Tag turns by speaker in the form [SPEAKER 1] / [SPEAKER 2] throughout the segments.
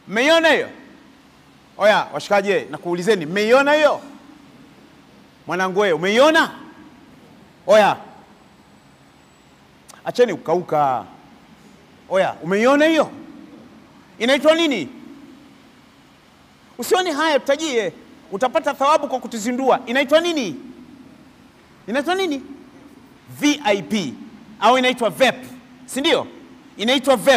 [SPEAKER 1] Mmeiona hiyo? Oya washikaji, nakuulizeni, mmeiona hiyo? Mwanangu wewe, umeiona? Oya, acheni kukauka. Oya, umeiona hiyo? Inaitwa nini? Usioni haya, tutajie, utapata thawabu kwa kutuzindua. Inaitwa nini? Inaitwa nini? VIP au inaitwa VEP, si ndio? Inaitwa VEP,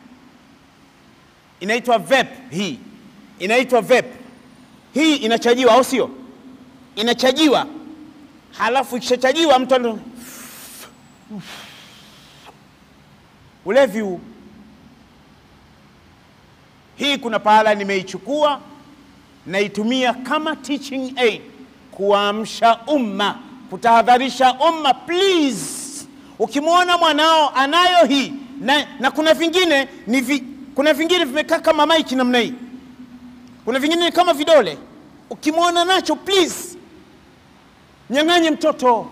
[SPEAKER 1] inaitwa VEP. Hii inaitwa VEP. Hii inachajiwa, au sio? Inachajiwa, halafu ikishachajiwa mtu ndo ulevi huu. Hii kuna pahala nimeichukua naitumia kama teaching aid kuamsha umma, kutahadharisha umma. Please, ukimwona mwanao anayo hii na, na kuna vingine ni vi, kuna vingine vimekaa kama maiki namna hii, kuna vingine ni kama vidole. Ukimwona nacho please, nyang'anye mtoto.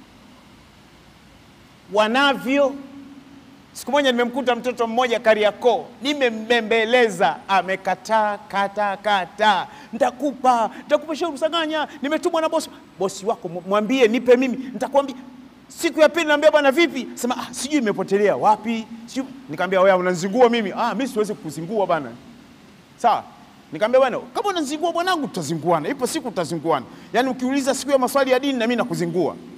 [SPEAKER 1] Wanavyo Siku moja nimemkuta mtoto mmoja Kariakoo, nimembembeleza, amekataa kata kata, ntakupa ntakupa Shehu Msanganya, nimetumwa na bosi. Bosi wako mwambie nipe mimi, nitakwambia. Siku ya pili naambia bwana, vipi? Sema ah, sijui imepotelea wapi, sijui. Nikamwambia wewe unanizingua mimi? Ah, mimi siwezi kukuzingua bwana. Sawa. Nikamwambia bwana, kama unanizingua bwanangu, tutazinguana. Ipo siku tutazinguana. Yaani ukiuliza siku ya maswali ya dini na mimi nakuzingua.